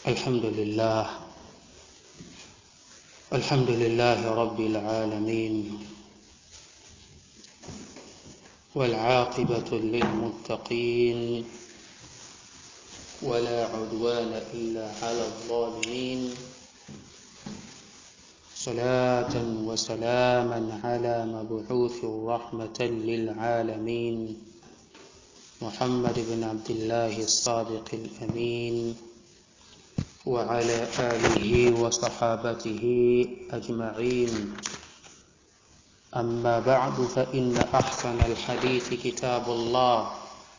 الحمد لله الحمد لله رب العالمين والعاقبة للمتقين ولا عدوان إلا على الظالمين صلاة وسلاما على مبعوث رحمة للعالمين محمد بن عبد الله الصادق الأمين وعلى آله وصحابته أجمعين أما بعد فإن أحسن الحديث كتاب الله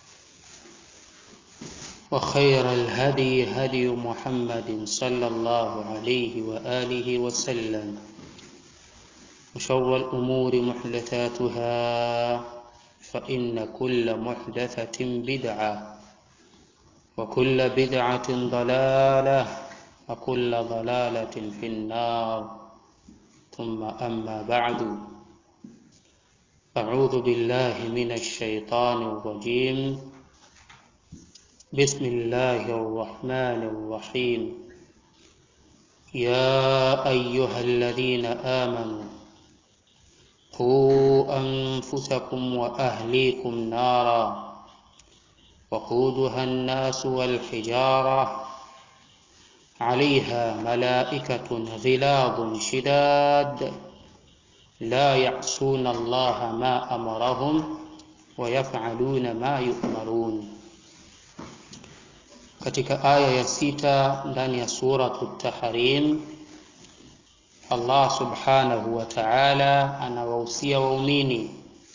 وخير الهدي هدي محمد صلى الله عليه وآله وسلم وشر الأمور محدثاتها فإن كل محدثة بدعة وكل بدعة ضلالة وكل ضلالة في النار ثم أما بعد أعوذ بالله من الشيطان الرجيم بسم الله الرحمن الرحيم يا أيها الذين آمنوا قوا أنفسكم وأهليكم نارا وقودها الناس والحجارة عليها ملائكة غلاظ شداد لا يعصون الله ما أمرهم ويفعلون ما يؤمرون katika aya ya sita ndani ya suratu Tahrim Allah subhanahu wa ta'ala anawahusia waumini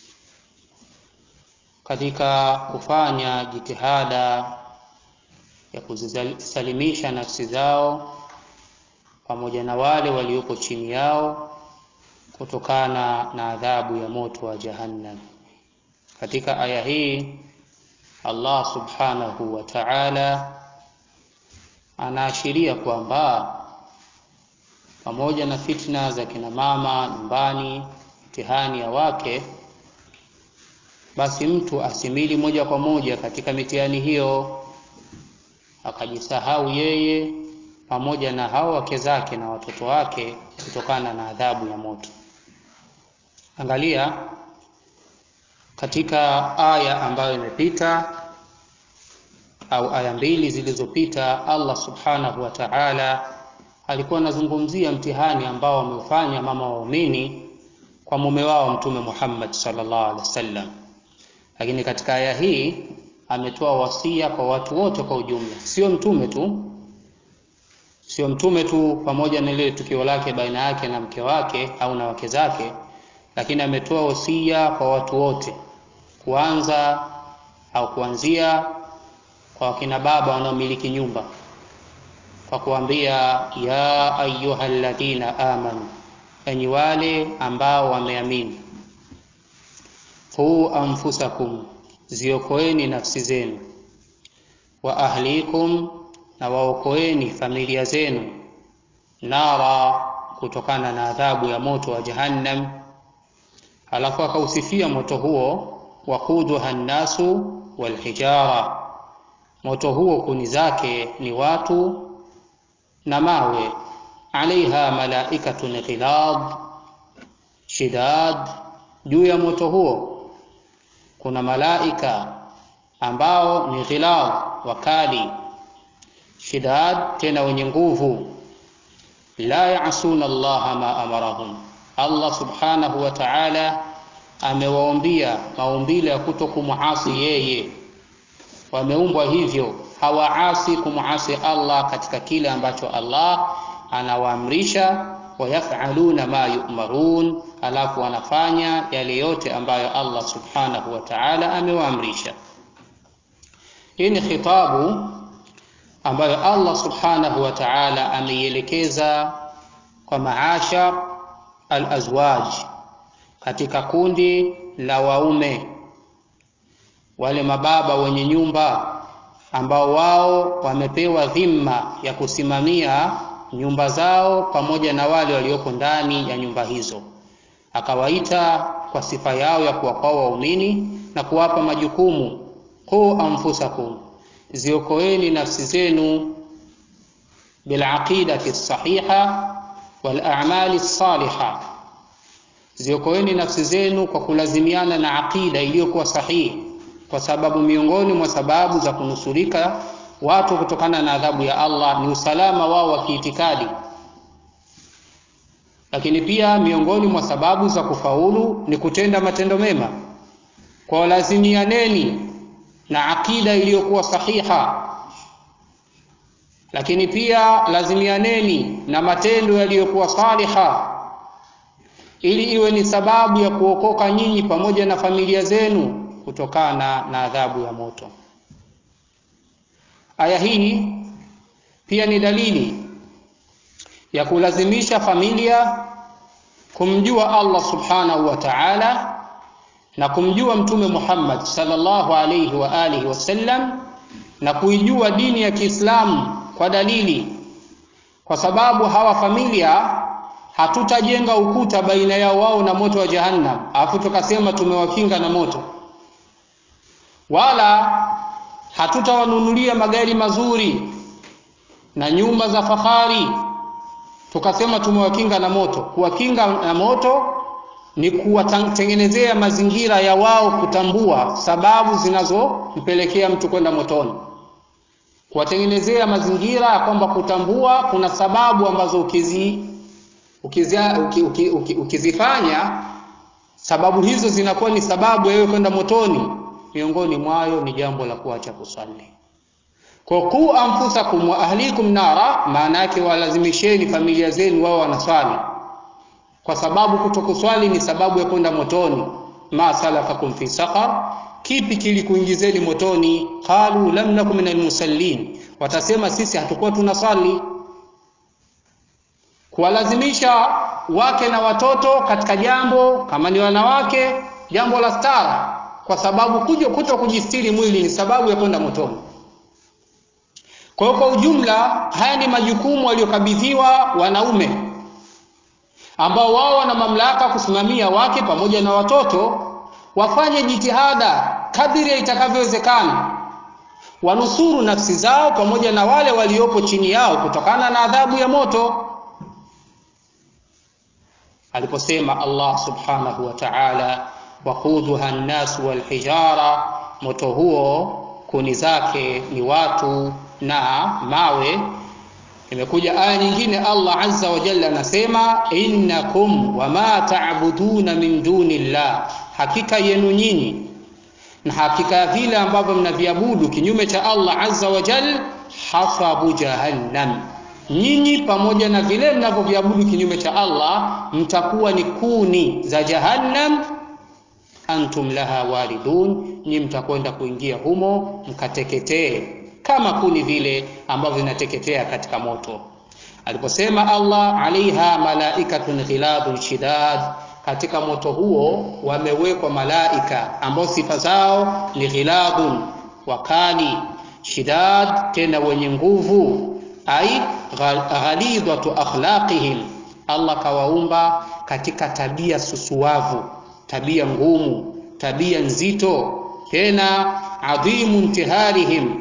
katika kufanya jitihada ya kuzisalimisha nafsi zao pamoja na wale walioko chini yao kutokana na adhabu ya moto wa Jahannam. Katika aya hii Allah subhanahu wa ta'ala anaashiria kwamba pamoja na fitna za kina mama nyumbani, mtihani ya wake, basi mtu asimili moja kwa moja katika mitihani hiyo akajisahau yeye pamoja na hao wake zake na watoto wake kutokana na adhabu ya moto. Angalia katika aya ambayo imepita au aya mbili zilizopita, Allah subhanahu wa ta'ala alikuwa anazungumzia mtihani ambao wameufanya mama waumini kwa mume wao Mtume Muhammad sallallahu alaihi wasallam, lakini katika aya hii ametoa wasia kwa watu wote kwa ujumla, sio mtume tu, sio mtume tu pamoja na ile tukio lake baina yake na mke wake au na wake zake, lakini ametoa wasia kwa watu wote, kuanza au kuanzia kwa wakina baba wanaomiliki nyumba kwa kuambia ya ayyuhalladhina amanu, enyi wale ambao wameamini, qu anfusakum, ziokoeni nafsi zenu, wa ahlikum, na waokoeni familia zenu, nara, kutokana na adhabu ya moto wa Jahannam. Alafu akausifia moto huo, waquduha nnasu walhijara, moto huo kuni zake ni watu na mawe. Alaiha malaikatun ghilad shidad, juu ya moto huo kuna malaika ambao ni ghilad, wakali, shidad, tena wenye nguvu. La yasuna Allaha ma amarahum, Allah subhanahu wa ta'ala amewaombia maumbile ya kuto kumuasi yeye, wameumbwa hivyo hawaasi kumuasi Allah katika kile ambacho Allah anawaamrisha, wayafaluna ma yu'marun, alafu wanafanya yale yote ambayo Allah subhanahu wa ta'ala amewaamrisha. Hii ni khitabu ambayo Allah subhanahu wa ta'ala ameielekeza kwa maashar al-azwaj, katika kundi la waume, wale mababa wenye nyumba ambao wao wamepewa dhima ya kusimamia nyumba zao pamoja na wale walioko ndani ya nyumba hizo. Akawaita kwa sifa yao ya kuwakwaa waumini na kuwapa majukumu qu anfusakum, ziokoeni nafsi zenu bilaqidati sahiha wal a'mali saliha, ziokoeni nafsi zenu kwa kulazimiana na aqida iliyokuwa sahihi, kwa sababu miongoni mwa sababu za kunusurika watu kutokana na adhabu ya Allah ni usalama wao wa kiitikadi, lakini pia miongoni mwa sababu za kufaulu ni kutenda matendo mema. Kwa lazimianeni na akida iliyokuwa sahiha, lakini pia lazimianeni na matendo yaliyokuwa saliha, ili iwe ni sababu ya kuokoka nyinyi pamoja na familia zenu kutokana na adhabu ya moto. Aya hii pia ni dalili ya kulazimisha familia kumjua Allah subhanahu wa ta'ala na kumjua Mtume Muhammad sallallahu alayhi wa alihi wasallam na kuijua dini ya Kiislamu kwa dalili, kwa sababu hawa familia hatutajenga ukuta baina yao wao na moto wa Jahannam alafu tukasema tumewakinga na moto, wala hatutawanunulia magari mazuri na nyumba za fahari tukasema tumewakinga na moto. Kuwakinga na moto ni kuwatengenezea mazingira ya wao kutambua sababu zinazompelekea mtu kwenda motoni, kuwatengenezea mazingira ya kwamba kutambua kuna sababu ambazo ukizi, ukizi, uki, uki, uki, ukizifanya sababu hizo zinakuwa ni sababu ya wewe kwenda motoni. Miongoni mwayo ni jambo la kuacha kusali. Kwa ku anfusakum wa ahlikum nara, maana yake walazimisheni familia zenu wao wanaswali, kwa sababu kutokuswali ni sababu ya kwenda motoni. ma salakakum fi saqar, kipi kilikuingizeni motoni? qalu lam nakum minal musallin, watasema sisi hatukuwa tunaswali. Kuwalazimisha wake na watoto katika jambo kama ni wanawake, jambo la stara, kwa sababu kuja kuto kujistiri mwili ni sababu ya kwenda motoni. Kwa hiyo kwa ujumla, haya ni majukumu waliokabidhiwa wanaume ambao wao wana mamlaka kusimamia wake pamoja na watoto, wafanye jitihada kadiri itakavyowezekana, wanusuru nafsi zao pamoja na wale waliopo chini yao kutokana na adhabu ya moto. Aliposema Allah subhanahu wa ta'ala, waqudha an-nas wal hijara, moto huo kuni zake ni watu na mawe. Imekuja aya nyingine, Allah azza wa jalla anasema innakum wama ta'buduna min dunillah, hakika yenu nyinyi na hakika ya vile ambavyo mnaviabudu kinyume cha Allah azza wa jalla, hasabu jahannam, nyinyi pamoja na vile mnavyoviabudu kinyume cha Allah mtakuwa ni kuni za jahannam antum laha walidun, nyi mtakwenda kuingia humo mkateketee kama kuni vile ambavyo vinateketea katika moto. Aliposema Allah alaiha malaikatun ghiladun shidad, katika moto huo wamewekwa malaika ambao sifa zao ni ghiladun, wakali, shidad, tena wenye nguvu, ai ghalidhatu akhlaqihim, Allah kawaumba katika tabia susuwavu tabia ngumu, tabia nzito, tena adhimu intiharihim,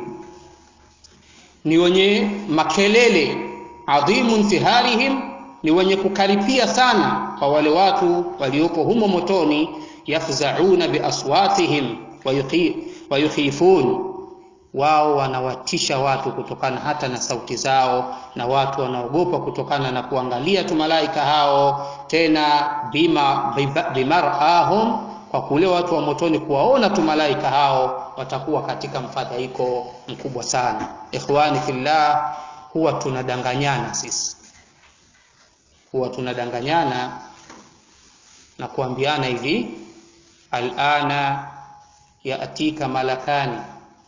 ni wenye makelele. Adhimu intiharihim, ni wenye kukaripia sana kwa wale watu walioko humo motoni. Yafzauna biaswatihim wayukhifun, wao wanawatisha watu kutokana hata na sauti zao, na watu wanaogopa kutokana na kuangalia tu malaika hao, tena bima bimarahum, kwa kule watu wa motoni kuwaona tu malaika hao, watakuwa katika mfadhaiko mkubwa sana. Ikhwani fillah, huwa tunadanganyana sisi, huwa tunadanganyana na kuambiana hivi, alana yatika malakani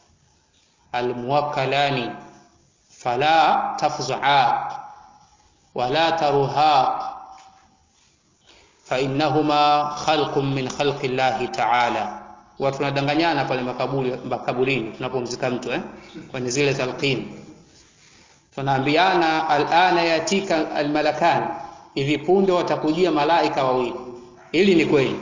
almuwakkalani fala tafzaa wala taruhaq fainnahuma khalqun min khalqi llahi taala. Huwa tunadanganyana pale makaburi makaburini tunapomzika mtu eh, kwenye zile talqin tunaambiana alana yatika almalakani, hivi punde watakujia malaika wawili. Hili ni kweli,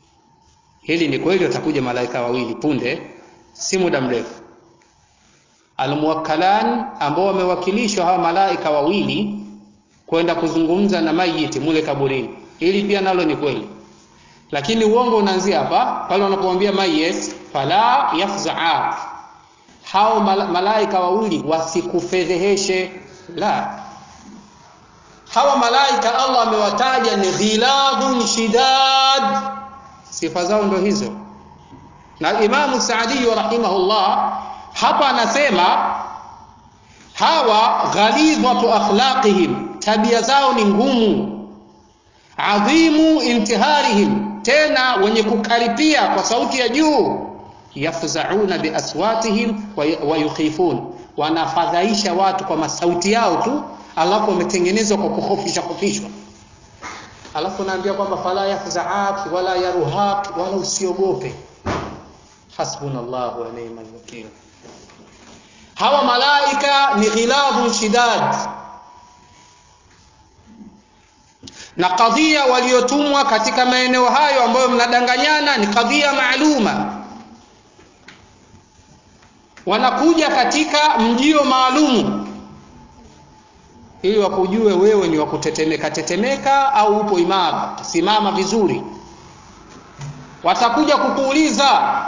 hili ni kweli, watakuja malaika wawili punde, si muda mrefu almuwakkalan ambao wamewakilishwa hawa malaika wawili kwenda kuzungumza na mayiti mule kaburini ili pia nalo ni kweli lakini uongo unaanzia hapa pale wanapomwambia mayit fala yafzaa hao malaika wawili wasikufedheheshe la hawa malaika Allah amewataja ni ghiladun shidad sifa zao ndo hizo na Imamu Saadi rahimahullah hapa anasema hawa ghalidhatu akhlaqihim tabia zao ni ngumu adhimu intiharihim tena wenye kukaripia kwa sauti ya juu yafzauna biaswatihim wa yukhifun wanafadhaisha watu kwa masauti yao tu alafu wametengenezwa kwa kuhofisha kofishwa alafu naambia kwamba fala yafzaak wala yaruhak wala usiogope hasbunallahu wa ni'mal wakeel hawa malaika ni ghilabun shidad na kadhia waliotumwa katika maeneo hayo ambayo mnadanganyana ni kadhia maaluma wanakuja katika mjio maalumu ili wakujue wewe ni wakutetemeka tetemeka au upo imara simama vizuri watakuja kukuuliza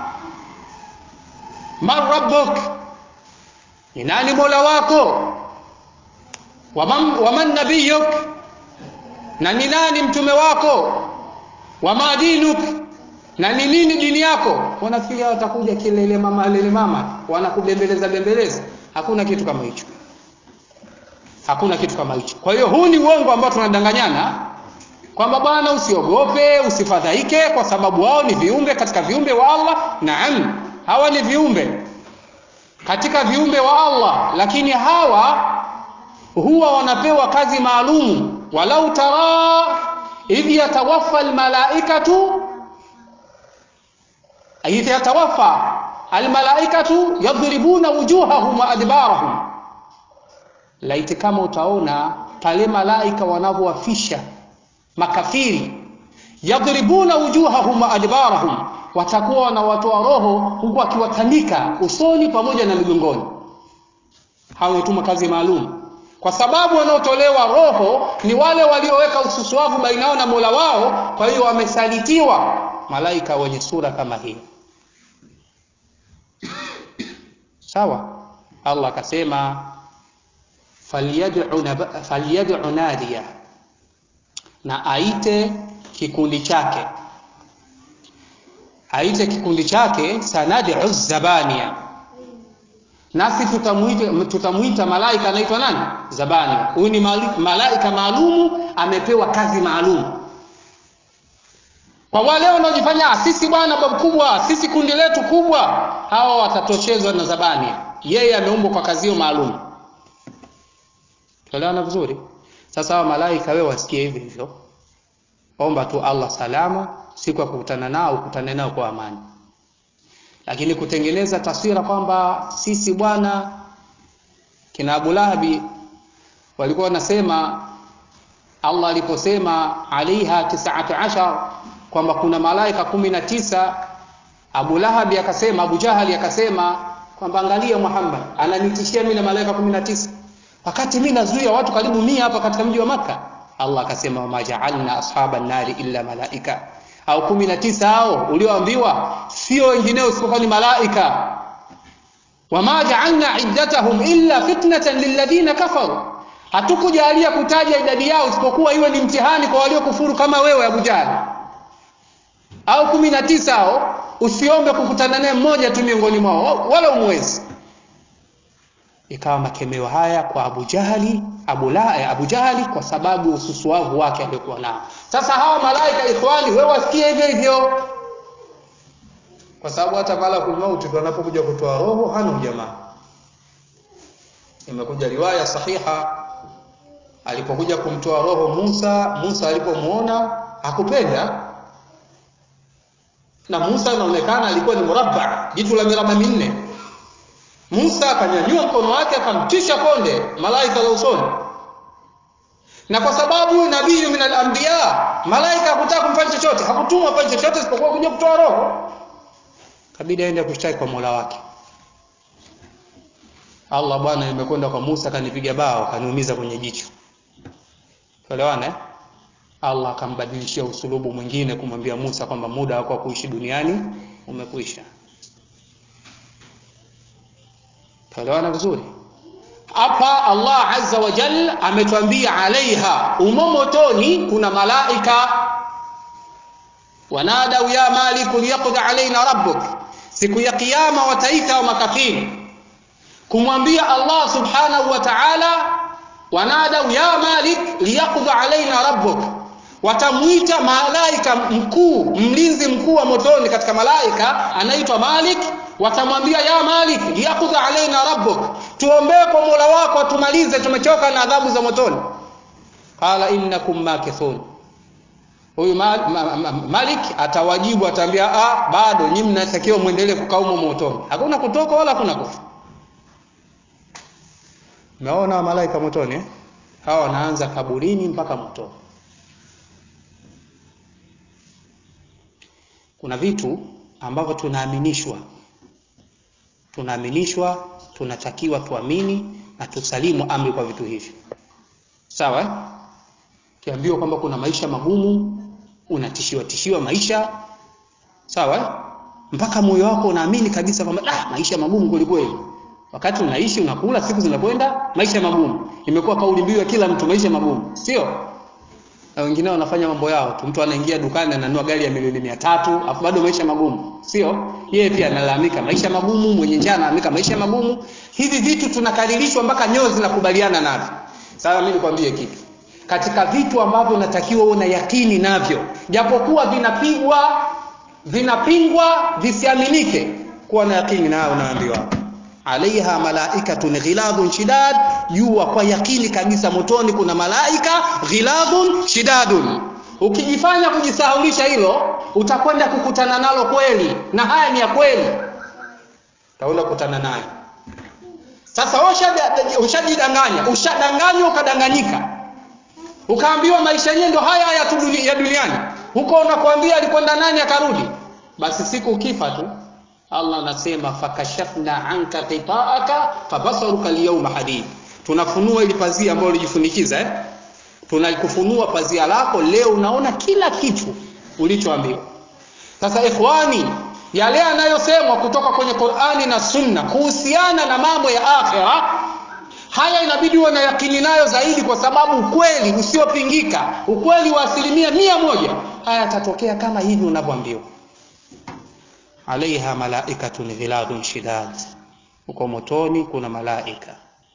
man rabbuk ni nani mola wako waman, waman nabiyuk na ni nani mtume wako wama dinuk na ni nini dini yako wanafikiria watakuja kilele mama lele mama wanakubembeleza bembeleza hakuna kitu kama hicho hakuna kitu kama hicho kwa hiyo huu ni uongo ambao tunadanganyana kwamba bwana usiogope usifadhaike kwa sababu wao ni viumbe katika viumbe wa Allah naam hawa ni viumbe katika viumbe wa Allah lakini hawa huwa wanapewa kazi maalum walau tara idh yatawaffa almalaikatu idh yatawaffa almalaikatu yadribuna wujuhahum wa adbarahum laiti kama utaona pale malaika wanavyowafisha makafiri yadribuna wujuhahum wa adbarahum watakuwa wanawatoa roho huku akiwatandika usoni pamoja na migongoni hao wametuma kazi maalum kwa sababu wanaotolewa roho ni wale walioweka ususuavu baina yao na Mola wao kwa hiyo wamesalitiwa malaika wenye sura kama hii sawa Allah akasema falyad'u nadiya na aite kikundi chake aite kikundi chake sanad'u zabania nasi tutamuita tutamuita malaika anaitwa nani zabania huyu ni malaika maalumu amepewa kazi maalum kwa wale wanaojifanya sisi bwana babu kubwa sisi kundi letu kubwa hawa watatoshezwa na zabania yeye ameumbwa kwa kazi hiyo maalum tuelewana vizuri sasa hawa malaika wewe wasikie hivi hivyo omba tu Allah salama siku ya kukutana nao ukutane nao kwa amani lakini kutengeneza taswira kwamba sisi bwana kina Abu Lahabi walikuwa wanasema Allah aliposema alaiha tisatu ashar kwamba kuna malaika kumi na tisa Abu Lahabi akasema Abu Jahali akasema kwamba angalia Muhammad ananitishia mimi na malaika kumi na tisa wakati mimi nazuia watu karibu mia hapa katika mji wa Makka Allah akasema wama ja'alna ashaban nari illa malaika au kumi na tisa hao ulioambiwa sio wengineo isipokuwa ni malaika wama ja'alna iddatahum illa fitnatan lilladhina kafaru hatukujalia kutaja idadi yao isipokuwa iwe ni mtihani kwa waliokufuru kama wewe Abu Jahl au kumi na tisa hao usiombe kukutana naye mmoja tu miongoni mwao wala umwezi ikawa makemeo haya kwa Abu Jahali Abu la Abu Jahali kwa sababu ususuavu wake aliokuwa nao sasa hawa malaika ikhwani wewe wasikie hivyo hivyo kwa sababu hata malakul mauti wanapokuja kutoa roho hana ujamaa imekuja riwaya sahiha alipokuja kumtoa roho Musa Musa alipomuona hakupenda na Musa inaonekana alikuwa ni murabba jitu la miraba minne Musa akanyanyua mkono wake akamtisha konde malaika la usoni na kwa sababu nabii min al-anbiya malaika hakutaka kumfanya chochote hakutumwa afanye chochote isipokuwa kuja kutoa roho kabidi aende kushtaki kwa Mola wake Allah bwana, nimekwenda kwa Musa kanipiga bao kaniumiza kwenye jicho. Tuelewana eh? Allah akambadilishia usulubu mwingine kumwambia Musa kwamba muda wako wa kuishi duniani umekwisha. Tuelewana vizuri? Hapa Allah azza wa jal ametuambia alaiha, umo motoni kuna malaika wanadau ya maliku liyaqdi alaina rabbuk, siku ya kiyama wataita wa makafiri kumwambia Allah subhanahu wa ta'ala, wanadau ya malik liyaqdi alaina rabbuk, watamwita malaika mkuu, mlinzi mkuu wa motoni katika malaika anaitwa Malik, watamwambia ya Malik liyaqdi alaina rabbuk, tuombee kwa Mola wako atumalize, tumechoka na adhabu za motoni. Qala innakum makithun huyu ma, ma, ma, Malik atawajibu, ataambia ah, bado nyinyi mnatakiwa muendelee kukaa humo motoni, hakuna kutoka wala hakuna kufa. Umeona malaika motoni eh? Hawa wanaanza kaburini mpaka motoni. Kuna vitu ambavyo tunaaminishwa, tunaaminishwa, tunatakiwa tuamini na tusalimu amri kwa vitu hivyo, sawa eh? Kiambiwa kwamba kuna maisha magumu, unatishiwa tishiwa maisha, sawa eh? Mpaka moyo wako unaamini kabisa kwamba ah, maisha magumu kweli kweli. Wakati unaishi unakula, siku zinakwenda, maisha magumu. Imekuwa kauli mbiu ya kila mtu, maisha magumu, sio? Na wengine wanafanya mambo yao tu. Mtu anaingia dukani ananunua gari ya milioni mia tatu afu bado maisha magumu, sio? Yeye pia analalamika maisha magumu, mwenye njaa analalamika maisha magumu. Hivi vitu tunakaririshwa mpaka nyoyo zinakubaliana navyo. Sasa mimi nikwambie kitu katika vitu ambavyo unatakiwa uwe na yakini navyo, japokuwa vinapigwa vinapingwa visiaminike, kuwa na yakini nayo. Unaambiwa alaiha malaikatun ghiladhun shidad, jua kwa yakini kabisa motoni kuna malaika ghiladhun shidadun. Ukijifanya kujisahulisha hilo, utakwenda kukutana nalo kweli, na haya ni ya kweli, utaenda kukutana nayo. Sasa ushajidanganya, ushadanganywa, ukadanganyika ukaambiwa maisha yenyewe ndo haya haya tu ya duniani, huko unakwambia alikwenda nani akarudi. Basi siku ukifa tu, Allah anasema fakashafna anka qita'aka fabasaruka alyawma hadid, tunafunua ili pazia ambalo ulijifunikiza eh? Tunakufunua pazia lako leo, unaona kila kitu ulichoambiwa. Sasa ikhwani, yale yanayosemwa kutoka kwenye Qur'ani na Sunna kuhusiana na mambo ya akhera haya inabidi uwe na yakini nayo zaidi, kwa sababu ukweli usiopingika, ukweli wa asilimia mia moja, haya yatatokea kama hivi unavyoambiwa. alaiha malaikatun ghiladun shidad, huko motoni kuna malaika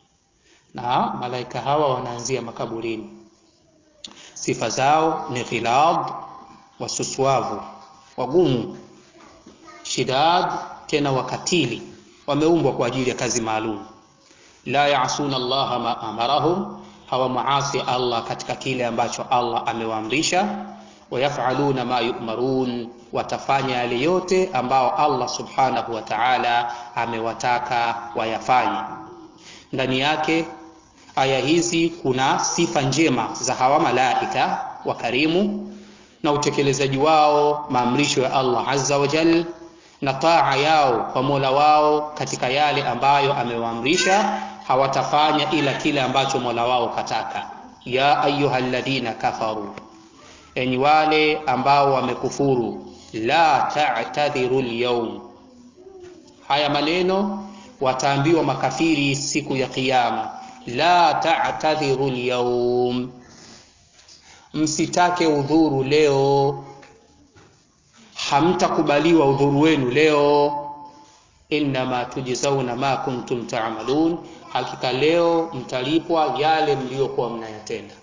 na malaika hawa wanaanzia makaburini. Sifa zao ni ghilad, wasuswavu, wagumu, shidad, tena wakatili, wameumbwa kwa ajili ya kazi maalum la yaasuna Allah ma amarahum, hawamuasi Allah katika kile ambacho Allah amewaamrisha. Wayafaluna ma yumarun, watafanya yale yote ambao Allah subhanahu wa ta'ala amewataka wayafanye. Ndani yake aya hizi kuna sifa njema za hawa malaika wakarimu na utekelezaji wao maamrisho ya Allah azza wa jal na taa yao kwa Mola wao katika yale ambayo amewaamrisha hawatafanya ila kile ambacho Mola wao kataka. ya ayyuhalladhina kafaru, enyi wale ambao wamekufuru, la ta'tadhiru al-yawm. Haya maneno wataambiwa makafiri siku ya Kiyama, la ta'tadhiru al-yawm, msitake udhuru leo, hamtakubaliwa udhuru wenu leo innama tujzauna ma kuntum ta'malun, hakika leo mtalipwa yale mliyokuwa mnayatenda.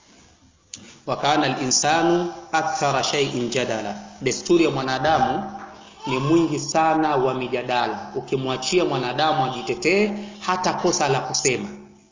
Wa kana al-insanu akthara shay'in jadala, desturi ya mwanadamu ni mwingi sana wa mijadala. Ukimwachia mwanadamu ajitetee, hata kosa la kusema.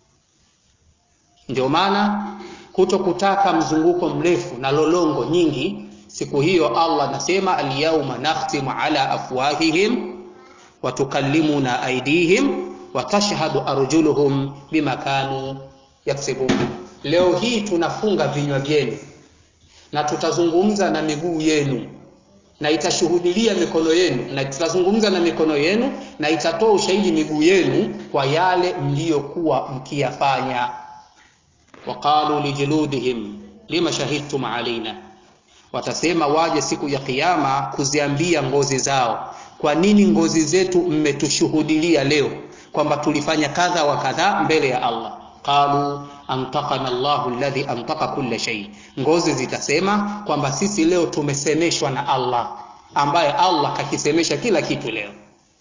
Ndio maana kuto kutaka mzunguko mrefu na lolongo nyingi, siku hiyo Allah anasema al-yawma nakhtimu ala afwahihim watukallimuna aidihim watashhadu arjuluhum bima kanu yaksibun, leo hii tunafunga vinywa vyenu na tutazungumza na miguu yenu na itashuhudilia mikono yenu na tutazungumza na mikono yenu na itatoa ushahidi miguu yenu kwa yale mliyokuwa mkiyafanya waqalu lijuludihim lima shahidtum alaina watasema waje siku ya kiyama kuziambia ngozi zao kwa nini ngozi zetu mmetushuhudilia leo kwamba tulifanya kadha wa kadha mbele ya allah qalu antakana Allahu alladhi antaka kulla shay, ngozi zitasema kwamba sisi leo tumesemeshwa na Allah ambaye Allah kakisemesha kila kitu leo.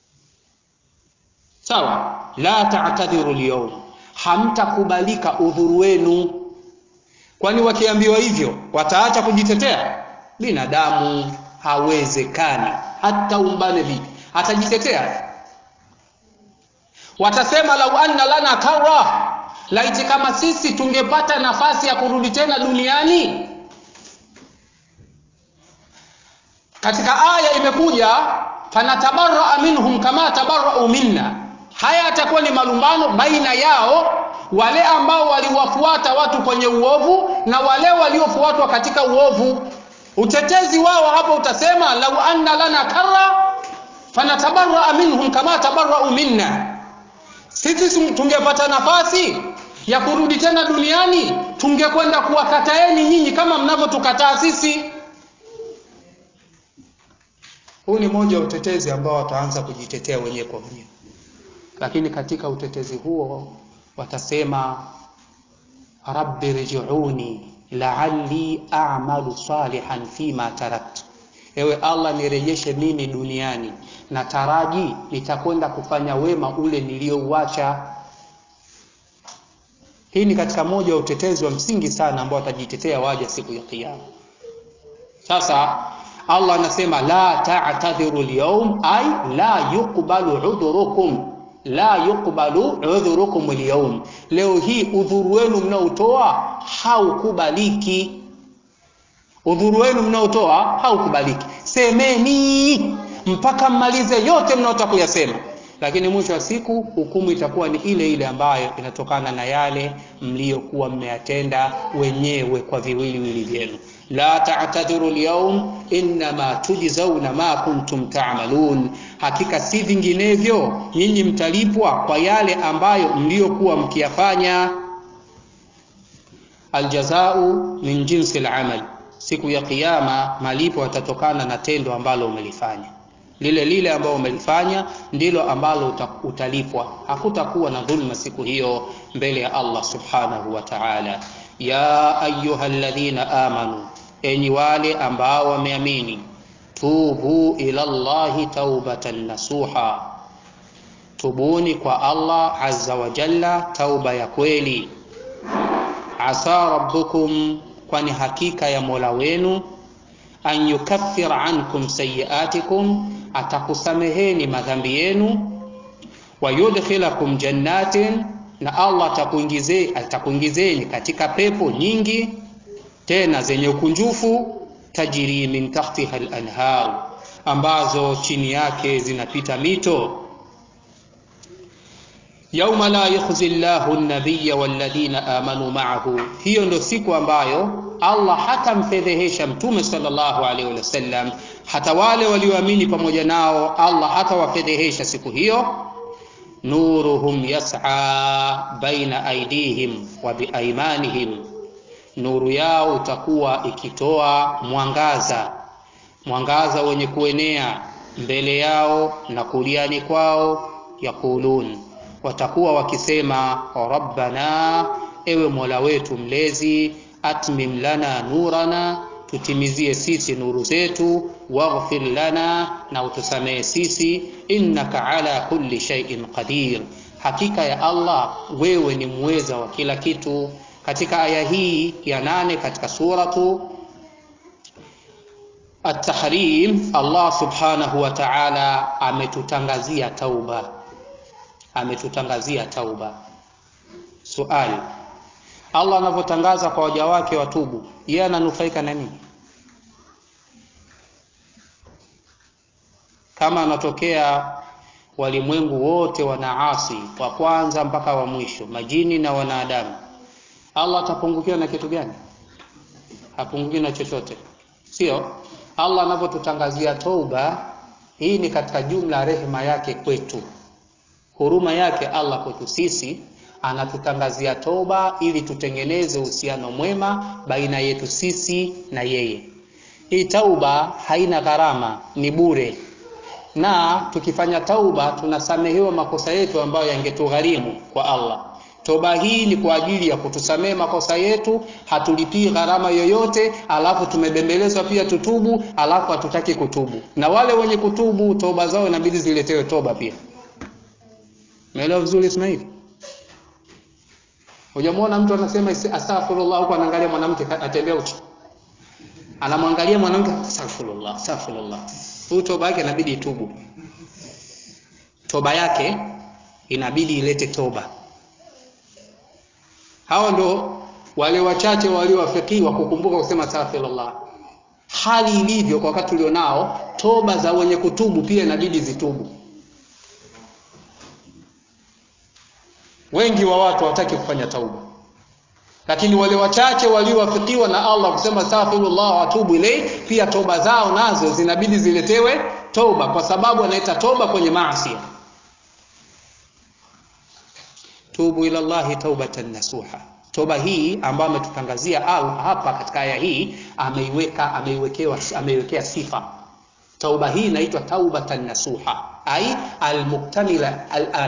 Sawa, la ta'tadhiru al hamtakubalika udhuru wenu. Kwani wakiambiwa hivyo wataacha kujitetea? Binadamu hawezekani, hata umbane vipi, atajitetea? Watasema lau anna lana karra laiti kama sisi tungepata nafasi ya kurudi tena duniani katika aya imekuja fanatabaraa minhum kama tabarau minna haya yatakuwa ni malumbano baina yao wale ambao waliwafuata watu kwenye uovu na wale waliofuatwa katika uovu utetezi wao hapo utasema lau anna lana karra fanatabaraa minhum kama tabarau minna sisi tungepata nafasi ya kurudi tena duniani tungekwenda kuwakataeni nyinyi kama mnavyotukataa sisi huu ni moja wa utetezi ambao wataanza kujitetea wenyewe kwa wenyewe lakini katika utetezi huo watasema rabbi rjiuni la'alli a'malu salihan fima taraktu ewe allah nirejeshe mimi duniani na taraji nitakwenda kufanya wema ule niliyouacha hii ni katika moja wa utetezi wa msingi sana ambao watajitetea waja siku ya kiyama sasa allah anasema la ta'tadhiru al-yawm ay la yuqbalu udhurukum la yuqbalu udhurukum al-yawm leo hii udhuru wenu mnaotoa haukubaliki udhuru wenu mnaotoa haukubaliki semeni mpaka mmalize yote mnaotaka kuyasema lakini mwisho wa siku hukumu itakuwa ni ile ile ambayo inatokana na yale mliyokuwa mmeyatenda wenyewe kwa viwiliwili vyenu la ta'tadhiru al-yawm inma tujzauna ma kuntum ta'malun hakika si vinginevyo nyinyi mtalipwa kwa yale ambayo mliyokuwa mkiyafanya aljazau min jinsi al-amal siku ya kiyama malipo yatatokana na tendo ambalo umelifanya lile lile ambalo umelifanya ndilo ambalo utalipwa hakutakuwa na dhulma siku hiyo mbele ya Allah subhanahu wa ta'ala ya ayyuhalladhina amanu enyi wale ambao wameamini tubu ila Allahi taubatan nasuha tubuni kwa Allah azza wa jalla tauba ya kweli asa rabbukum kwani hakika ya Mola wenu an yukaffir ankum sayiatikum atakusameheni madhambi yenu wa yudkhilakum jannatin na Allah atakuingizeni atakuingizeni katika pepo nyingi tena zenye ukunjufu tajiri min tahtiha al-anhar ambazo chini yake zinapita mito yauma la yukhzi Allahu an-nabiyya walladhina amanu ma'ahu hiyo ndio siku ambayo Allah hatamfedhehesha mtume sallallahu alaihi wasallam hata wale walioamini pamoja nao Allah hatawafedhehesha siku hiyo nuruhum yas'a baina aidihim wa biaimanihim nuru yao utakuwa ikitoa mwangaza mwangaza wenye kuenea mbele yao na kuliani kwao yakulun watakuwa wakisema rabbana ewe mola wetu mlezi atmim lana nurana tutimizie sisi nuru zetu waghfir lana na utusamehe sisi innaka ala kulli shay'in qadir hakika ya Allah wewe ni muweza wa kila kitu katika aya hii ya nane katika suratu At-Tahrim Allah subhanahu wa ta'ala ametutangazia tauba ametutangazia tauba suali Allah anavyotangaza kwa waja wake watubu yeye ananufaika na nini kama anatokea walimwengu wote wanaasi wa kwanza mpaka wa mwisho majini na wanadamu Allah atapungukiwa na kitu gani hapungukiwi na chochote sio Allah anapotutangazia toba, hii ni katika jumla ya rehema yake kwetu, huruma yake Allah kwetu sisi, anatutangazia toba ili tutengeneze uhusiano mwema baina yetu sisi na yeye. Hii tauba haina gharama, ni bure, na tukifanya tauba tunasamehewa makosa yetu ambayo yangetugharimu kwa Allah. Toba hii ni kwa ajili ya kutusamehe makosa yetu, hatulipii gharama yoyote, alafu tumebembelezwa pia tutubu, alafu hatutaki kutubu. Na wale wenye kutubu toba zao inabidi ziletewe toba pia. Umeelewa vizuri Ismail? Hujamwona mtu anasema astaghfirullah huko anaangalia mwanamke atembea uchi. Anamwangalia mwanamke astaghfirullah, astaghfirullah. Huyu toba yake inabidi itubu. Toba yake inabidi ilete toba. Hawa ndo wale wachache waliowafikiwa kukumbuka kusema astaghfirullah. Hali ilivyo kwa wakati ulionao, toba za wenye kutubu pia inabidi zitubu. Wengi wa watu hawataki kufanya tauba, lakini wale wachache waliowafikiwa na Allah kusema astaghfirullah wa atubu ilayhi, pia toba zao nazo zinabidi ziletewe toba, kwa sababu anaita toba kwenye maasi. Tubu ila Allahi taubatan nasuha. Toba hii ambayo ametutangazia hapa katika aya hii ameiweka ameiwekewa ameiwekea sifa. Tauba hii inaitwa taubatan nasuha, ai almuktamila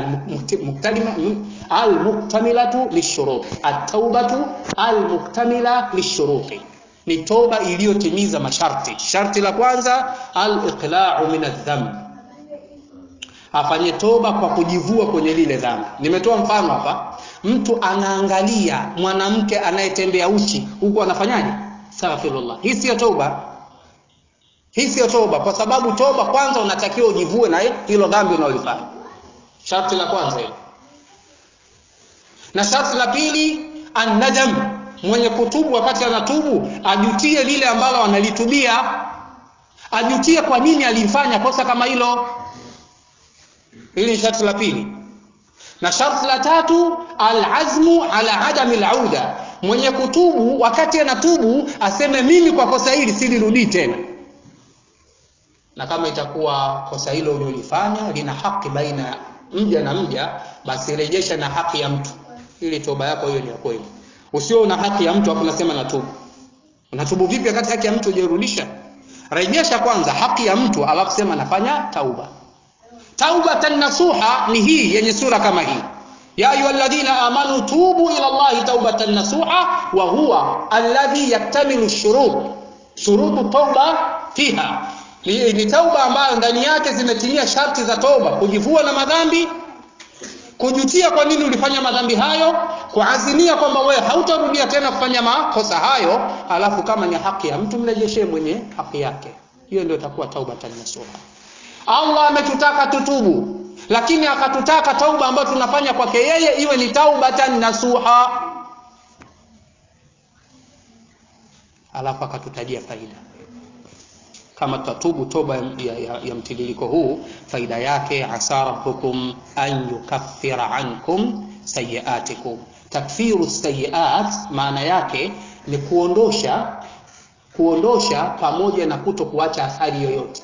almuktamilatu lishurut, at-taubatu almuktamila lishuruti, ni toba iliyotimiza masharti. Sharti la kwanza al-iqla'u min adh-dhanb afanye toba kwa kujivua kwenye lile dhambi. Nimetoa mfano hapa, mtu anaangalia mwanamke anayetembea uchi huku anafanyaje? Astaghfirullah. Hii siyo toba, hii siyo toba, kwa sababu toba kwanza unatakiwa ujivue na hilo dhambi unalofanya. Sharti la kwanza hilo, na sharti la pili annadam, mwenye kutubu wakati anatubu ajutie lile ambalo analitubia, ajutie kwa nini alifanya kosa kama hilo. Hili ni sharti la pili, na sharti la tatu alazmu ala adami lauda, mwenye kutubu wakati anatubu aseme mimi kwa kosa hili silirudii tena, na kama itakuwa kosa hilo ulilofanya lina haki baina ya mja na mja, basi rejesha na haki ya mtu, ili toba yako hiyo ni ya kweli. Usio una haki ya mtu afu unasema natubu. Unatubu vipi wakati haki ya mtu hujairudisha? Rejesha kwanza haki ya mtu, alafu sema nafanya tauba. Taubatan nasuha ni hii yenye sura kama hii, ya ayyuhalladhina amanu tubu ila Allahi taubatan nasuha wa huwa alladhi yaktamilu shurut shurutu tauba fiha, ni, ni tauba ambayo ndani yake zimetimia sharti za toba: kujivua na madhambi, kujutia kwa nini ulifanya madhambi hayo, kuazimia kwamba wewe hautarudia tena kufanya makosa hayo, alafu kama ni haki ya mtu mrejeshee mwenye haki yake. Hiyo ndio itakuwa taubatan nasuha. Allah ametutaka tutubu, lakini akatutaka tauba ambayo tunafanya kwake yeye iwe ni taubatan nasuha, alafu akatutajia faida. Kama tutatubu toba ya, ya, ya mtiririko huu, faida yake asa rabbukum an yukaffira ankum sayiatikum. Takfiru sayiat maana yake ni kuondosha, kuondosha pamoja na kuto kuacha athari yoyote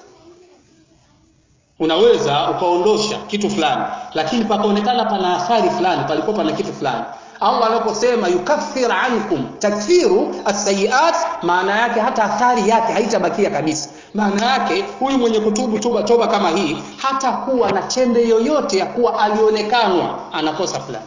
unaweza ukaondosha kitu fulani lakini pakaonekana pana athari fulani, palikuwa pana kitu fulani. Allah anaposema yukaffir ankum, takfiru asayiat, maana yake hata athari yake haitabakia kabisa. Maana yake huyu mwenye kutubu toba toba kama hii hata kuwa na chembe yoyote ya kuwa alionekanwa anakosa fulani.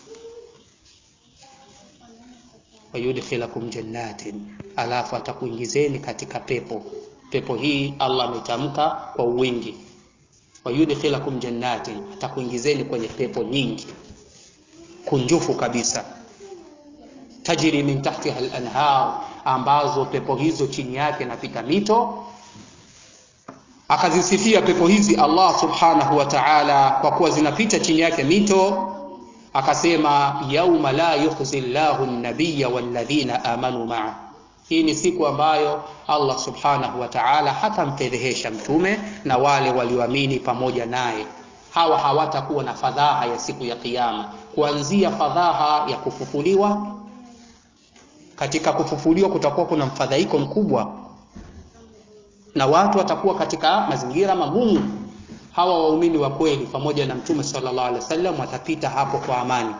wayudkhilakum jannatin, alafu atakuingizeni katika pepo. Pepo hii Allah ametamka kwa wingi wayudkhilakum jannatin, atakuingizeni kwenye pepo nyingi kunjufu kabisa, tajri min tahtiha al-anhar, ambazo pepo hizo chini yake napita mito. Akazisifia pepo hizi Allah subhanahu wa ta'ala kwa kuwa zinapita chini yake mito, akasema yauma la yukhzi llahu an-nabiyya walladhina amanu ma'a hii ni siku ambayo Allah subhanahu wa ta'ala hatampedhehesha mtume na wale walioamini pamoja naye. Hawa hawatakuwa na fadhaha ya siku ya Kiyama, kuanzia fadhaha ya kufufuliwa. Katika kufufuliwa kutakuwa kuna mfadhaiko mkubwa, na watu watakuwa katika mazingira magumu hawa waumini wa kweli pamoja na mtume sallallahu alaihi wasallam watapita hapo kwa amani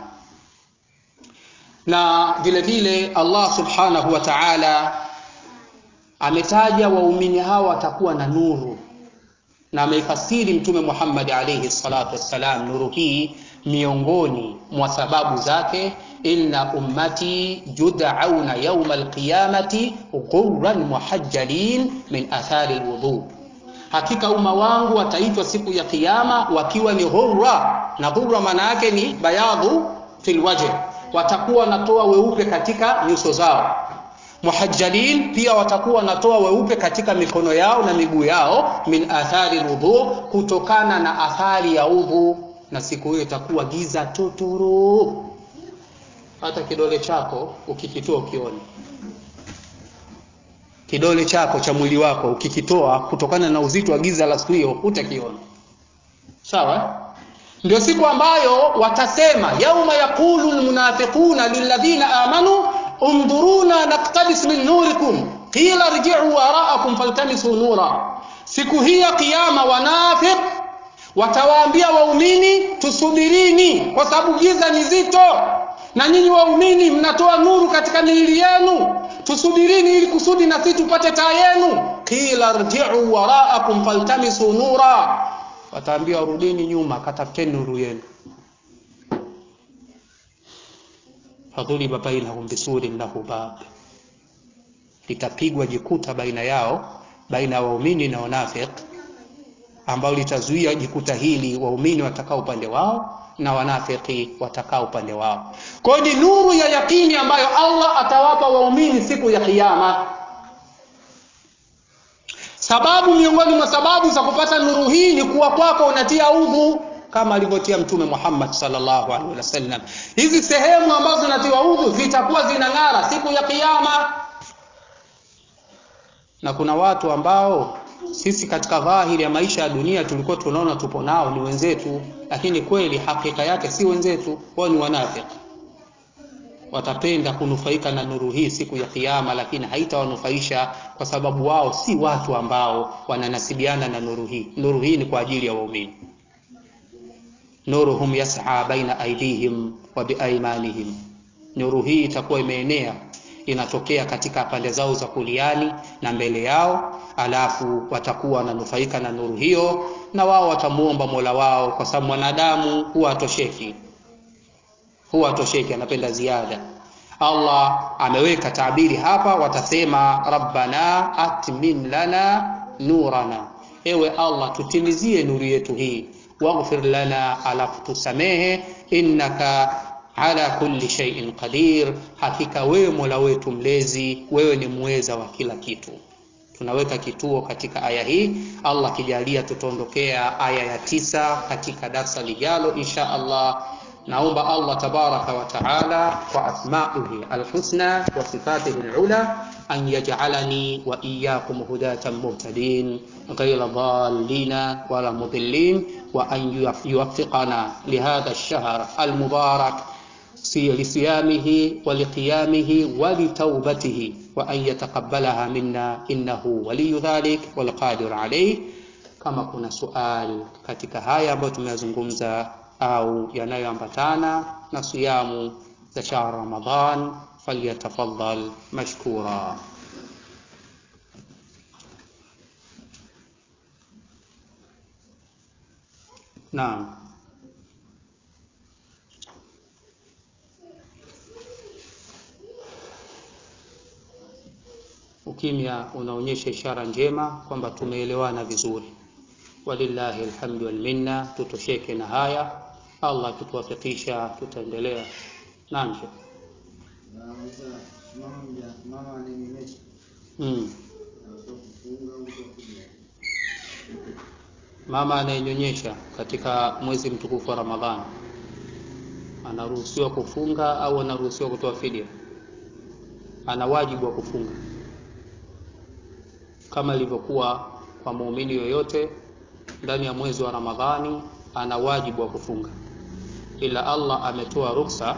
na vile vile Allah subhanahu wa ta'ala ametaja waumini hawa watakuwa na nuru na ameifasiri mtume Muhammad alayhi salatu wassalam nuru hii miongoni mwa sababu zake inna ummati jud'auna yawma alqiyamati ghurran muhajjalin min athari alwudu hakika umma wangu wataitwa siku ya kiyama wakiwa ni ghurra na ghurra maana yake ni bayadhu fil wajh watakuwa wanatoa weupe katika nyuso zao muhajjalin pia watakuwa wanatoa weupe katika mikono yao na miguu yao min athari wudhu kutokana na athari ya udhu na siku hiyo itakuwa giza totoro hata kidole chako ukikitoa ukione kidole chako cha mwili wako ukikitoa kutokana na uzito wa giza la siku hiyo utakiona sawa ndio siku ambayo watasema yauma yaqulu almunafiquna lilladhina amanu undhuruna naktabis min nurikum qila rji'u wara'akum faltamisu nura siku hii ya kiyama wanafiq watawaambia waumini tusubirini kwa sababu giza ni zito na nyinyi waumini mnatoa nuru katika miili yenu tusubirini ili kusudi na sisi tupate taa yenu qila rji'u wara'akum faltamisu nura wataambia rudini nyuma katafuteni nuru yenu fadhuliba bainahum bisurin lahu bab litapigwa jikuta baina yao baina ya waumini na wanafiq ambao litazuia jikuta hili waumini watakaa upande wao na wanafiki watakaa upande wao kwa hiyo ni nuru ya yakini ambayo Allah atawapa waumini siku ya kiyama sababu miongoni mwa sababu za kupata nuru hii ni kuwa kwako unatia udhu kama alivyotia mtume Muhammad sallallahu alaihi wasallam hizi sehemu ambazo zinatiwa udhu zitakuwa zinang'ara siku ya kiyama na kuna watu ambao sisi katika dhahiri ya maisha ya dunia tulikuwa tunaona tupo nao ni wenzetu lakini kweli hakika yake si wenzetu wao ni wanafiki watapenda kunufaika na nuru hii siku ya kiyama lakini haitawanufaisha kwa sababu wao si watu ambao wananasibiana na nuru hii nuru hii ni kwa ajili ya waumini nuruhum yas'a baina aidihim wa biaimanihim nuru hii itakuwa imeenea inatokea katika pande zao za kuliani na mbele yao alafu watakuwa wananufaika na nuru hiyo na wao watamuomba Mola wao kwa sababu mwanadamu huwa atosheki huwa atosheki anapenda ziada Allah ameweka tabiri hapa watasema rabbana atmim lana nurana ewe Allah tutimizie nuru yetu hii waghfir lana alafu tusamehe innaka ala kulli shay'in qadir hakika wewe Mola wetu mlezi wewe ni muweza wa kila kitu tunaweka kituo katika aya hii Allah kijalia tutaondokea aya ya tisa katika darsa lijalo insha Allah naomba Allah tabaraka wa taala kwa asmaihi alhusna wa sifatihi alula an yaj'alani wa iyyakum hudatan muhtadin ghayra dhallin wala mudillin wa an yuwaffiqana lihadha ash-shahr al-mubarak لصيامه ولقيامه ولتوبته وأن يتقبلها منا إنه ولي ذلك والقادر عليه kama kuna sual katika haya ambayo tumeyazungumza au yanayoambatana na siyamu za shahr Ramadhan falyatafaddal mashkura Naam ukimya unaonyesha ishara njema kwamba tumeelewana vizuri walillahi alhamdu wal minna tutosheke na haya Allah akituwafikisha tutaendelea naam mm. mama anayenyonyesha katika mwezi mtukufu wa Ramadhani anaruhusiwa kufunga au anaruhusiwa kutoa fidia ana wajibu wa kufunga kama ilivyokuwa kwa muumini yoyote ndani ya mwezi wa Ramadhani ana wajibu wa kufunga ila Allah ametoa ruksa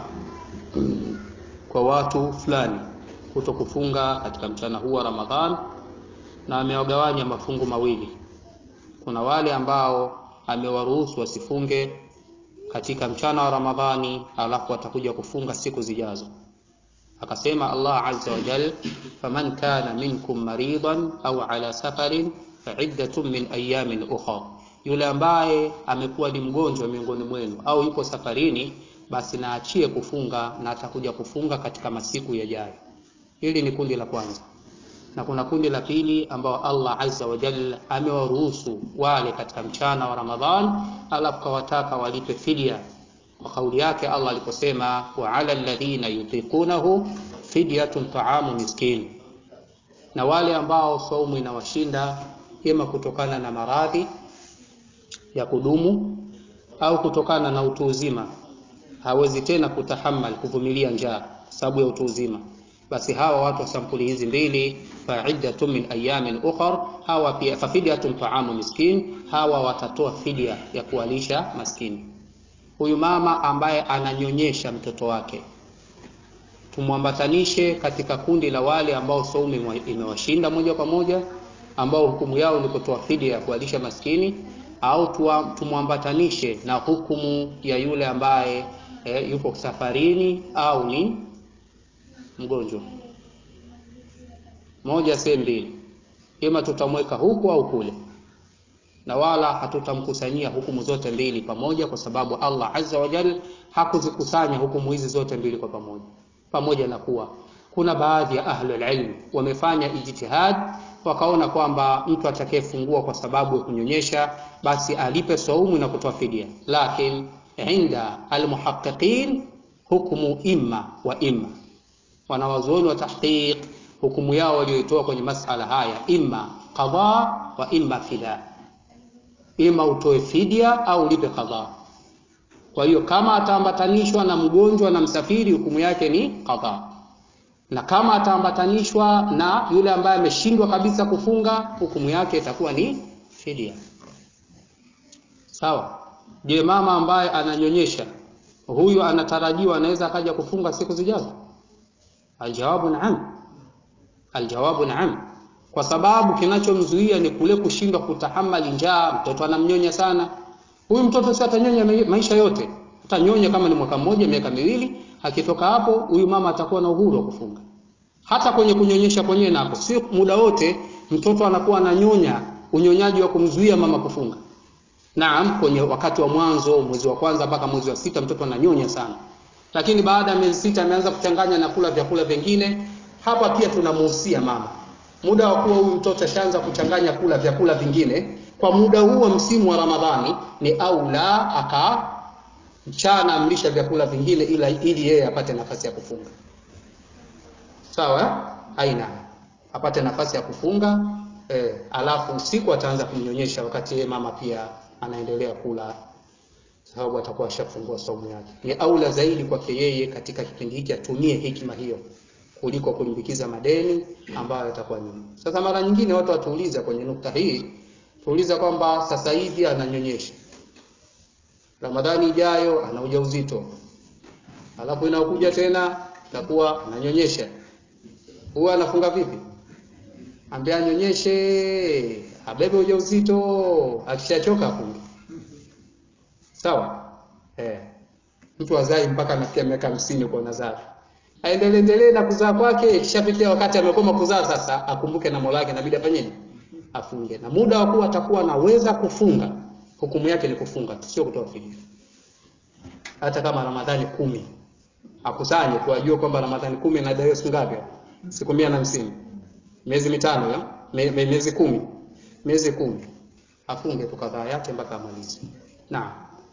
kwa watu fulani kuto kufunga katika mchana huu wa Ramadhan na amewagawanya mafungu mawili. Kuna wale ambao amewaruhusu wasifunge katika mchana wa Ramadhani, alafu watakuja kufunga siku zijazo. Akasema Allah azza wa jal, faman kana minkum maridan au ala safarin faiddatun min ayamin ukhra, yule ambaye amekuwa ni mgonjwa miongoni mwenu au yupo safarini, basi naachie kufunga na atakuja kufunga katika masiku yajayo. Hili ni kundi la kwanza, na kuna kundi la pili ambao Allah azza wa jalla amewaruhusu wale katika mchana wa Ramadhan, alafu kawataka walipe fidia kwa kauli yake Allah aliposema, wa ala alladhina yutiqunahu fidyatun ta'amu miskin, na wale ambao saumu inawashinda ima kutokana na maradhi ya kudumu au kutokana na utu uzima, hawezi tena kutahamal kuvumilia njaa sababu ya utu uzima basi hawa watu wa sampuli hizi mbili faiddatun min ayamin ukhar, hawa pia fafidyatun taamu miskin, hawa watatoa fidia ya kuwalisha maskini. Huyu mama ambaye ananyonyesha mtoto wake tumwambatanishe katika kundi la wale ambao saumu imewashinda moja kwa moja, ambao hukumu yao ni kutoa fidia ya kuwalisha maskini, au tumwambatanishe na hukumu ya yule ambaye eh, yupo safarini au ni mgonjwa moja sehemu mbili, ima tutamweka huku au kule, na wala hatutamkusanyia hukumu zote mbili pamoja, kwa sababu Allah azza wa jalla hakuzikusanya hukumu hizi zote mbili kwa pamoja, pamoja na kuwa kuna baadhi ya ahlul ilm wamefanya ijtihad, wakaona kwamba mtu atakayefungua kwa sababu ya kunyonyesha basi alipe saumu na kutoa fidia, lakin inda almuhaqqiqin hukumu imma wa imma wanawazuoni wa tahqiq hukumu yao walioitoa kwenye masala haya, imma qadha wa imma fida, ima utoe fidia au ulipe qadha. Kwa hiyo kama ataambatanishwa na mgonjwa na msafiri, hukumu yake ni qadha, na kama ataambatanishwa na yule ambaye ameshindwa kabisa kufunga, hukumu yake itakuwa ni fidia. Sawa. Je, mama ambaye ananyonyesha huyu anatarajiwa anaweza akaja kufunga siku zijazo? Aljawabu naam, aljawabu naam, kwa sababu kinachomzuia ni kule kushindwa kutahamali njaa. Mtoto anamnyonya sana, huyu mtoto si atanyonya maisha yote, atanyonya kama ni mwaka mmoja, miaka miwili. Akitoka hapo, huyu mama atakuwa na uhuru wa kufunga. Hata kwenye kunyonyesha kwenyewe nako sio muda wote mtoto anakuwa ananyonya, unyonyaji wa kumzuia mama kufunga. Naam, kwenye wakati wa mwanzo, mwezi wa kwanza mpaka mwezi wa sita, mtoto ananyonya sana lakini baada ya miezi sita ameanza kuchanganya na kula vyakula vingine. Hapa pia tunamuhusia mama, muda wa kuwa huyu mtoto ashaanza kuchanganya kula vyakula vingine, kwa muda huo msimu wa Ramadhani ni aula aka mchana amlisha vyakula vingine, ila ili yeye apate nafasi ya kufunga. Sawa, aina apate nafasi ya kufunga eh, alafu usiku ataanza kumnyonyesha, wakati yeye mama pia anaendelea kula sababu atakuwa ashafungua saumu yake. Ni aula zaidi kwake yeye katika kipindi hiki atumie hikima hiyo kuliko kulimbikiza madeni ambayo yatakuwa nyuma. Sasa mara nyingine watu watuuliza kwenye nukta hii, tuuliza kwamba sasa hivi ananyonyesha, Ramadhani ijayo ana ujauzito, alafu inakuja tena takuwa ananyonyesha, huwa anafunga vipi? Ambaye anyonyeshe, abebe ujauzito, akishachoka afunge. Sawa eh, mtu azai mpaka anafikia miaka hamsini kwa nazari, aendelee endelee na kuzaa kwake. Ikishafikia wakati amekoma kuzaa, sasa akumbuke na Mola wake, inabidi afanyeje? Afunge, na muda wa kuwa atakuwa anaweza kufunga, hukumu yake ni kufunga tu, sio kutoa fidia. Hata kama Ramadhani kumi akusanye tu, ajue kwamba Ramadhani kumi inadaiwa siku ngapi? Siku mia na hamsini, miezi mitano ya me, me, miezi kumi, miezi kumi, afunge tu kadhaa yake mpaka amalize. Naam.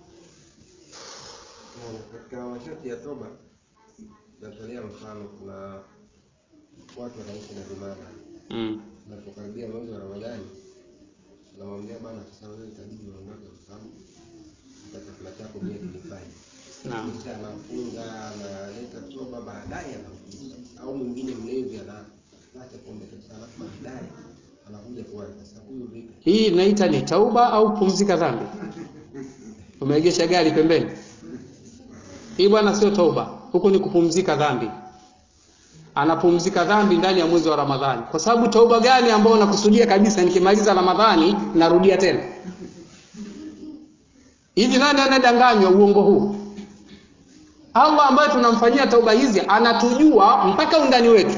Katika masharti ya toba natolea mfano, kuna watu wanaishi na vimada, Mm. unapokaribia mwezi wa Ramadhani unamwambia bwana, sasa wewe itabidi uondoke kwa sababu hata chakula chako pia kilifanya Naam. kisha anafunga analeta toba, baadaye anakuja au mwingine mlevi anaacha pombe kabisa, alafu baadaye anakuja kuacha. Sasa huyu vipi? Hii inaita ni tauba au pumzika dhambi? Umeegesha gari pembeni. Hii bwana sio tauba, huku ni kupumzika dhambi. anapumzika dhambi ndani ya mwezi wa Ramadhani. Kwa sababu tauba gani ambayo unakusudia kabisa, nikimaliza Ramadhani narudia tena? Hivi nani anadanganywa uongo huu? Allah ambaye tunamfanyia tauba hizi anatujua mpaka undani wetu.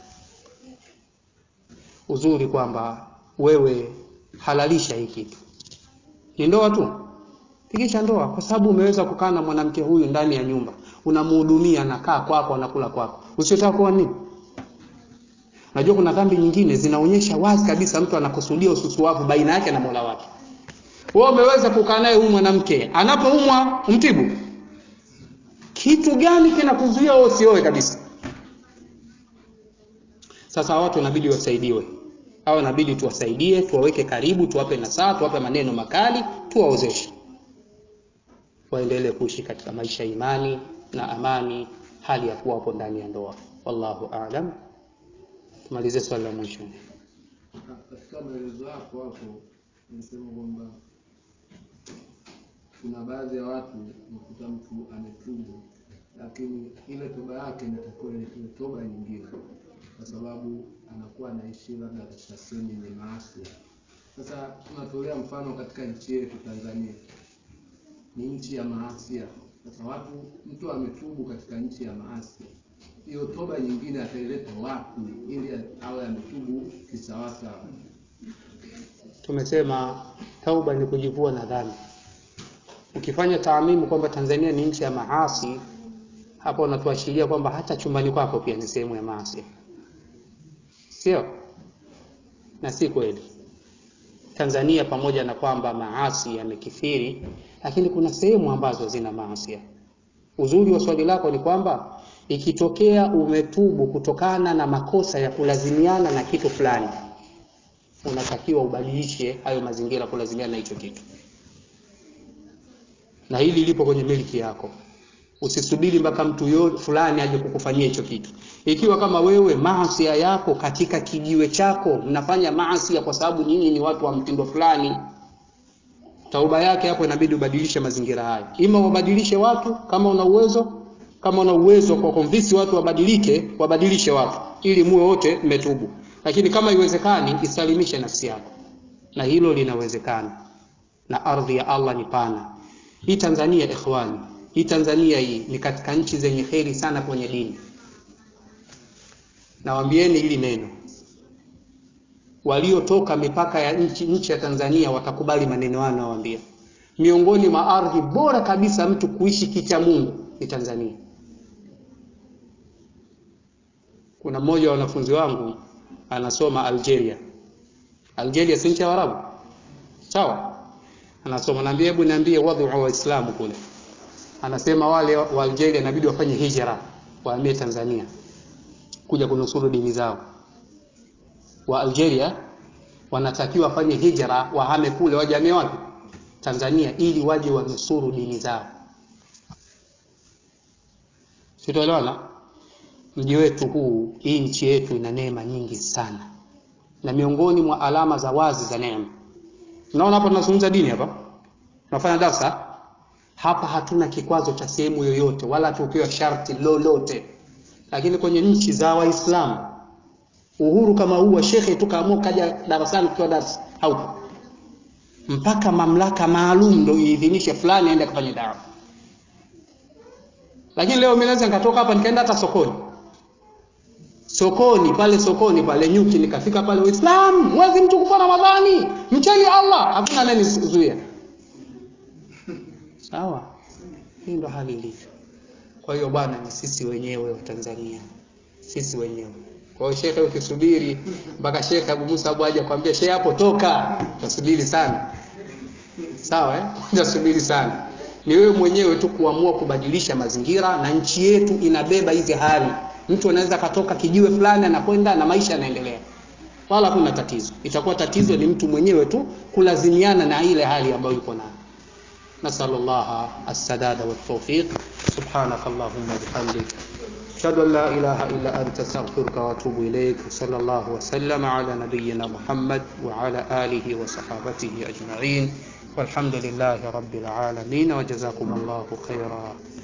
Uzuri kwamba wewe halalisha hii kitu, ni ndoa tu, pigisha ndoa, kwa sababu umeweza kukaa na mwanamke huyu ndani ya nyumba, unamhudumia, anakaa kwako, anakula kwako, usiotaka kuwa nini? Unajua kuna dhambi nyingine zinaonyesha wazi kabisa mtu anakusudia ususuwavu baina yake na Mola wake. Wewe umeweza kukaa naye huyu mwanamke, anapoumwa umtibu. Kitu gani kinakuzuia wewe usioe kabisa? Sasa watu inabidi wasaidiwe, au inabidi tuwasaidie, tuwaweke karibu, tuwape nasaha, tuwape maneno makali, tuwaozeshe waendelee kuishi katika maisha ya imani na amani, hali ya kuwa hapo ndani ya ndoa. Wallahu aalam. Tumalize swali la mwisho. Katika maelezo yako hapo unasema kwamba kuna baadhi ya watu unakuta mtu ametubu, lakini ile toba yake inatakiwa ile toba nyingine, kwa sababu anakuwa anaishi labda katika sehemu yenye maasi. Sasa tunatolea mfano katika nchi yetu Tanzania, ni nchi ya maasi. Sasa watu, mtu ametubu katika nchi ya maasi, hiyo toba nyingine ataileta wapi ili awe ametubu kisawasawa? Tumesema tauba ni kujivua na dhambi. Ukifanya taamimu kwamba Tanzania ni nchi ya maasi, hapo unatuashiria kwamba hata chumbani kwako pia ni sehemu ya maasi, sio? Na si kweli. Tanzania pamoja na kwamba maasi yamekithiri, lakini kuna sehemu ambazo zina maasi. Uzuri wa swali lako ni kwamba ikitokea umetubu kutokana na makosa ya kulazimiana na kitu fulani, unatakiwa ubadilishe hayo mazingira kulazimiana na hicho kitu, na hili lipo kwenye miliki yako. Usisubiri mpaka mtu yo fulani aje kukufanyia hicho kitu. Ikiwa kama wewe maasi yako katika kijiwe chako mnafanya maasi kwa sababu nyinyi ni watu wa mtindo fulani, tauba yake hapo inabidi ubadilishe mazingira hayo, ima wabadilishe watu kama una uwezo kama una uwezo kwa konvinsi watu wabadilike, wabadilishe watu ili muwe wote mmetubu. Lakini kama iwezekani, isalimishe nafsi yako, na hilo linawezekana, na ardhi ya Allah ni pana. Hii Tanzania ikhwani, hii Tanzania hii ni katika nchi zenye kheri sana kwenye dini. Nawaambieni hili neno, waliotoka mipaka ya nchi nchi ya Tanzania watakubali maneno hayo nawaambia. Miongoni mwa ardhi bora kabisa mtu kuishi kicha Mungu ni Tanzania. Kuna mmoja wa wanafunzi wangu anasoma Algeria. Algeria si nchi ya Arabu, sawa? Anasoma, naambia hebu niambie wadhu wa Waislamu kule. Anasema wale wa Algeria inabidi wafanye hijra, wahamie Tanzania kuja kunusuru dini zao. Wa Algeria wanatakiwa wafanye hijra, wahame kule, wajamie wapi? Tanzania, ili waje wanusuru dini zao. Sitoelewana? Mji wetu huu, hii nchi yetu ina neema nyingi sana, na miongoni mwa alama za wazi za neema, unaona hapa tunazungumza dini, hapa tunafanya darsa hapa, hatuna kikwazo cha sehemu yoyote, wala tukiwa sharti lolote. Lakini kwenye nchi za Waislamu uhuru kama huu wa shekhe tukaamua kaja darasani kutoa darasa haupo, mpaka mamlaka maalum ndio iidhinishe fulani aende akafanye dawa lakini leo mimi naweza nikatoka hapa nikaenda hata sokoni sokoni pale sokoni pale nyuki nikafika pale Uislamu mwezi mtukufu wa Ramadhani mcheni Allah hakuna anayenizuia sawa hii ndo hali ilivyo kwa hiyo bwana ni sisi wenyewe wa Tanzania sisi wenyewe kwa hiyo shekhe ukisubiri mpaka shekhe Abu Musa Abu aje kwambia shekhe hapo toka utasubiri sana sawa eh utasubiri sana ni wewe mwenyewe tu kuamua kubadilisha mazingira, na nchi yetu inabeba hizi hali. Mtu anaweza katoka kijiwe fulani anakwenda na maisha yanaendelea, wala hakuna tatizo. Itakuwa tatizo ni mtu mwenyewe tu kulazimiana na ile hali ambayo yuko nayo. Nasallallahu as-sadada wa tawfiq. Subhanak Allahumma bihamdik ashhadu an la ilaha illa anta astaghfiruka wa atubu ilayk. Sallallahu wa sallama ala nabiyyina Muhammad wa ala alihi wa sahabatihi ajma'in. والحمد لله رب العالمين وجزاكم الله خيرا